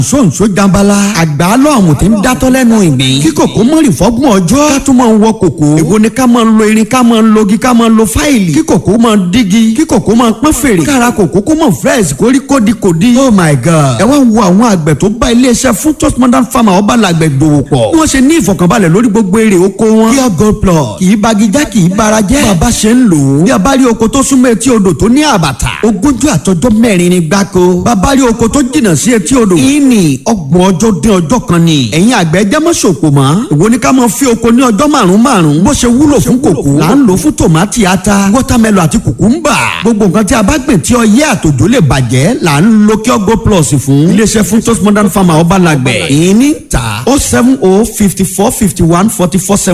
nsonso jambala àgbálọ àwọn tí ń dátọ́ lẹ́nu ìgbín kí kòkó mọ́rì fọ́gbọ̀n ọjọ́ ká tún máa ń wọ kòkó èwo ni ká máa ń lo irin ká máa ń logi ká máa ń lo fáìlì kí kòkó máa ń dígi kí kòkó máa ń pọ́n fèrè kára kòkó kó máa fresh kó rí kódi kòdi oh my god ẹ wá wo àwọn àgbẹ̀ tó bá iléeṣẹ́ fún toast modern farmer ọba làgbẹ̀ dòwò pọ̀ bí wọ́n ṣe ní ìfọ̀kànbalẹ̀ lórí gbogbo èrè oko wọn pure gold plus kì í bagijá kì í bara jẹ́ bàbá ṣe ń lò ó bí a bá rí oko tó súnmọ́ etí odò tó ní àbàtà ogúnjọ́ àtọjọ́ mẹ́rin ni gbáko bàbá rí oko tó jìnnà sí etí odò ìní ọgbọ̀n ọjọ́ dín ọjọ́ kan ni ẹ̀yin àgbẹ̀ jẹ́ mọ́ ṣòkò mọ́ èwo ni ká máa fi oko ní ọjọ́ márùn-ún márùn-ún bó ṣe wúlò fún kòkó là ń lò fún tòmátì ata wọ́támẹ́lò àti kùkúmbà gbogbo nǹkan tí a bá gbìn tí ọyẹ́ àtòjò lè bàjẹ́ là ń lo kí ọgọ́ plus fún iléeṣẹ́ fún toast modern farmer ọba làgbẹ̀ ìní ta oh seven oh fifty four fifty one forty four seven.